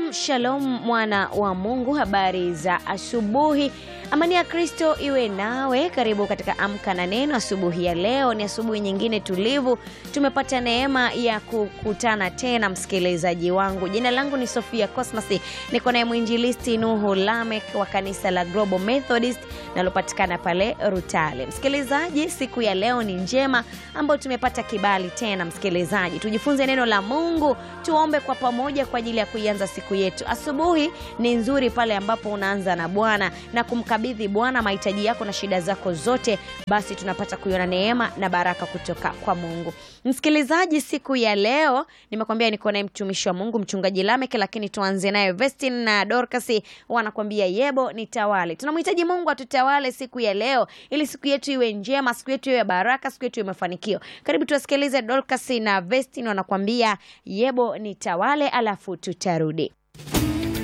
Shalom, shalom mwana wa Mungu, habari za asubuhi. Amani ya Kristo iwe nawe. Karibu katika Amka na Neno asubuhi ya leo. Ni asubuhi nyingine tulivu, tumepata neema ya kukutana tena, msikilizaji wangu. Jina langu ni Sofia Cosmas, niko naye mwinjilisti Nuhu Lamek wa kanisa la Global Methodist nalopatikana pale Rutale. Msikilizaji, siku ya leo ni njema ambayo tumepata kibali tena, msikilizaji, tujifunze neno la Mungu, tuombe kwa pamoja kwa ajili ya kuianza siku yetu. Asubuhi ni nzuri pale ambapo unaanza na Bwana na kumkabidhi Bwana mahitaji yako na shida zako zote, basi tunapata kuiona neema na baraka kutoka kwa Mungu. Msikilizaji, siku ya leo nimekwambia niko naye mtumishi wa Mungu mchungaji Lamek, lakini tuanze naye Vestin na Dorcas wanakwambia yebo nitawale. Tunamhitaji Mungu atutawale siku ya leo, ili siku yetu iwe njema, siku yetu iwe baraka, siku yetu iwe mafanikio. Karibu tuwasikilize Dorcas na Vestin wanakwambia yebo nitawale, alafu tutarudi.